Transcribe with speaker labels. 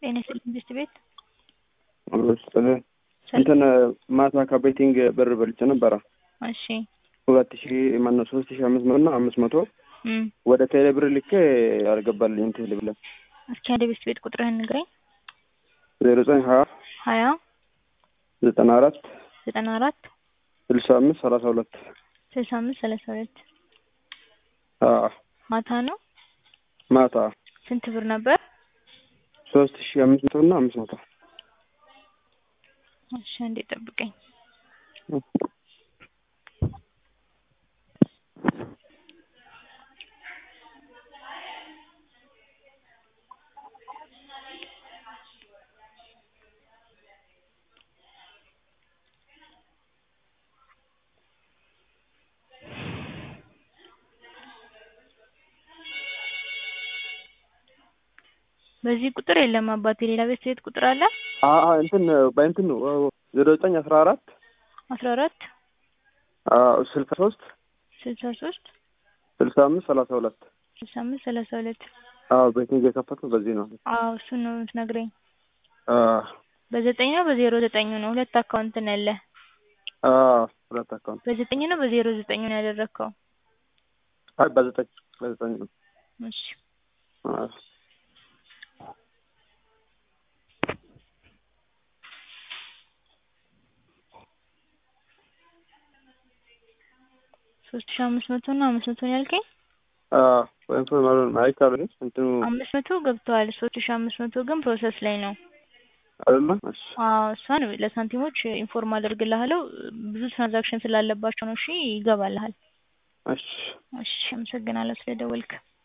Speaker 1: ጤና ይስጥልኝ ትምህርት ቤት
Speaker 2: ሰላም እንትን ማታ ከቤቲንግ ብር በልቼ ነበረ
Speaker 1: እሺ
Speaker 2: ሁለት ሺ ማነው ሶስት ሺ አምስት መቶ እና አምስት መቶ
Speaker 1: እም
Speaker 2: ወደ ቴሌ ብር ልኬ አልገባልኝም። ቴሌ ብር
Speaker 1: እስኪ አንድ ቤት ቤት ቁጥርህን ንገረኝ።
Speaker 2: ዜሮ ዘጠኝ ሀያ
Speaker 1: ሀያ
Speaker 2: ዘጠና አራት
Speaker 1: ዘጠና አራት
Speaker 2: ስልሳ አምስት ሰላሳ ሁለት
Speaker 1: ስልሳ አምስት ሰላሳ ሁለት ማታ ነው።
Speaker 2: ማታ
Speaker 1: ስንት ብር ነበር?
Speaker 2: ሶስት ሺ አምስት መቶ እና አምስት መቶ
Speaker 1: እሺ አንዴ ጠብቀኝ። በዚህ ቁጥር የለም አባቴ። ሌላ ቤት ቤት ቁጥር አለ?
Speaker 2: እንትን በእንትን ነው ዜሮ ዘጠኝ አስራ አራት
Speaker 1: አስራ አራት
Speaker 2: ስልሳ ሶስት
Speaker 1: ስልሳ ሶስት
Speaker 2: ስልሳ አምስት ሰላሳ ሁለት
Speaker 1: ስልሳ አምስት ሰላሳ ሁለት
Speaker 2: አዎ ቤቲንግ የከፈትኩት በዚህ ነው።
Speaker 1: አዎ እሱን ነው የምትነግረኝ። በዘጠኝ ነው በዜሮ ዘጠኝ ነው ሁለት አካውንት ነው ያለ።
Speaker 2: ሁለት አካውንት
Speaker 1: በዘጠኝ ነው በዜሮ ዘጠኝ ነው ያደረግከው?
Speaker 2: አይ በዘጠኝ በዘጠኝ ነው።
Speaker 1: እሺ ሶስት ሺህ አምስት መቶ እና አምስት መቶ ነው ያልከኝ?
Speaker 2: ወይም ፎርማሉን አይካሉ እንትኑ
Speaker 1: አምስት መቶ ገብተዋል። ሶስት ሺህ አምስት መቶ ግን ፕሮሰስ ላይ ነው።
Speaker 2: አይደለ? እሺ
Speaker 1: አዎ እሷን ለሳንቲሞች ኢንፎርም አደርግልሃለሁ። ብዙ ትራንዛክሽን ስላለባቸው ነው። እሺ ይገባልሃል።
Speaker 2: እሺ
Speaker 1: እሺ አመሰግናለሁ ስለደወልክ።